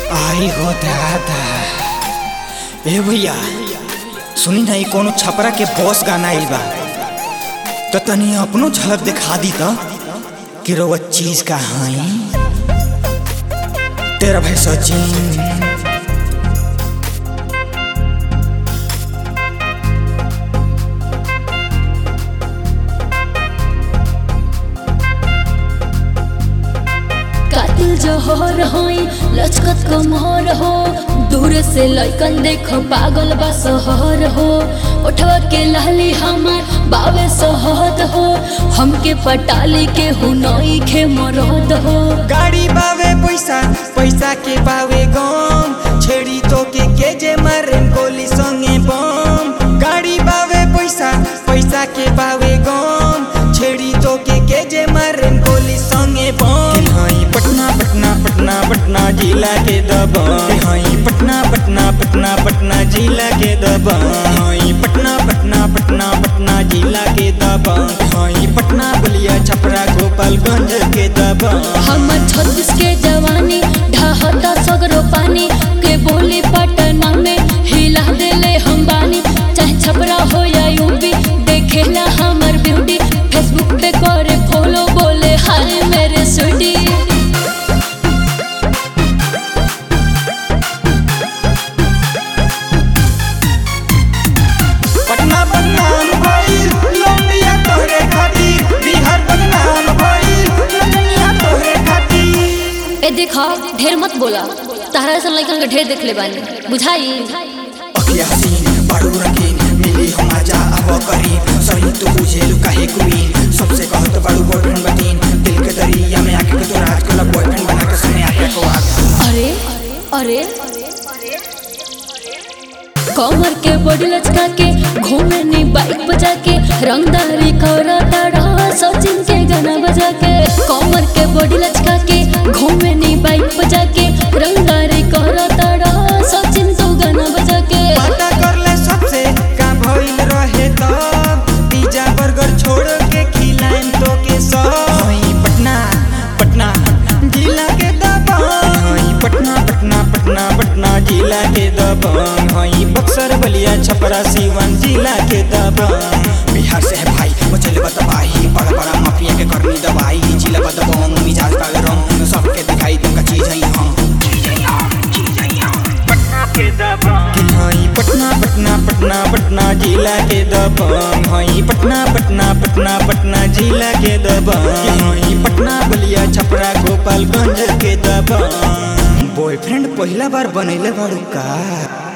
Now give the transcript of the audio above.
आई हो दादा ए भैया सुनी ना ई कोनो छपरा के बॉस गाना आइल बा तो तनी अपनो झलक दिखा दी तो कि रोवा चीज का हाई तेरा भाई सचिन कातिल जहर होई लचकत कमर हो दूर से लइकन देख पागल बा सहर हो उठवा के लाली हमार बावे सहद हो हमके पटाली के हुनई खे मरद हो गाड़ी बावे पैसा पैसा के बावे गम छेड़ी तो के के जे मारे गोली संगे बम गाड़ी बावे पैसा पैसा के बावे गम छेड़ी तो के के जे मारे गोली संगे बम हाई पटना पटना पटना पटना जिला के दबम हाई पटना पटना पटना पटना जिला के दबम हाई पटना पटना पटना पटना जिला के दबम हाई पटना बलिया छपरा गोपालगंज के दबम हमर छत्तीस के जवानी ढाहता सगरो पानी के बोली पटना में हिला देले हम बानी चाहे छपरा हो या यूपी देखेला हमर ब्यूटी फेसबुक पे करे फॉलो बोले हाय मेरे स्वीटी पटना बदनाम भइल लौंडिया तोहरे खातिर बिहार बदनाम भइल लौंडिया तोहरे खातिर ए देखा ढेर मत बोला तारा ऐसा लड़कन के ढेर देख ले बानी बुझाई अखिया हसीन बारू रंगीन मिली हम आजा अब करीब सही तो बुझे लू काहे क्वीन सबसे कहत बारू बॉयफ्रेंड बतीन दिल के दरिया में आके के तो राज को बॉयफ्रेंड बना के सने आके को आ अरे अरे कमर के बॉडी लचका के घूमे नी बाइक बजा के रंगदारी करा ताड़ा सचिन के गाना बजा के कमर के बॉडी लचका के घूमे नी बाइक बजा के रंगदारी करा ताड़ा सचिन तो गाना बजा के पता कर ले सबसे का भइल रहे तब पिज्जा बर्गर छोड़ के खिलाएम तो के सब हई पटना पटना जिला के दबंग हई पटना पटना पटना पटना जिला के दबंग हई बक्सर बलिया छपरा सीवान जिला के दबंग बिहार से है भाई बचल बतबाही बड़ा बड़ा माफिया के करनी दवाई जिला बदबंग मिजाज का रंग सबके दिखाई तुमका चीज है हम कि हई पटना पटना पटना पटना जिला के दबंग हई पटना पटना पटना पटना जिला के दबंग कि हई पटना बलिया छपरा गोपालगंज के दबंग बॉयफ्रेंड पहला बार बनैले बारू का